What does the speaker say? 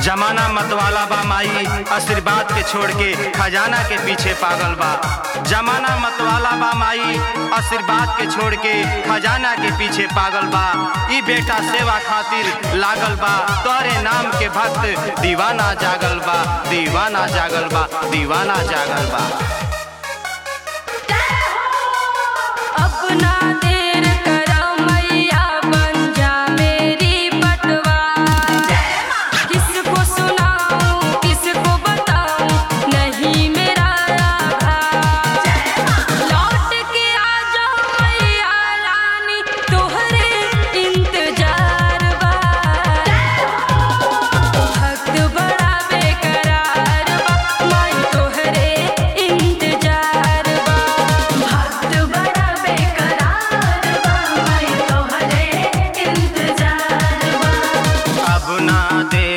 जमाना मतवाला बा माई आशीर्वाद के छोड़ के खजाना के पीछे पागल बा जमाना मतवाला बा माई आशीर्वाद के छोड़ के खजाना के पीछे पागल बा ई बेटा सेवा खातिर लागल बा तोरे नाम के भक्त दीवाना जागल बा दीवाना जागल बा दीवाना जागल बा अपना देर करो मैया बन जा मेरी पटवा किसको सुनाऊं किसको बताऊं नहीं मेरा राधा लौट के आ जाओ मैया रानी तोहरे इंतजार बा भक्त बड़ा बेकरार बा माई तोहरे इंतजार बा भक्त बड़ा बेकरार बा माई तोहरे इंतजार बा अब ना दे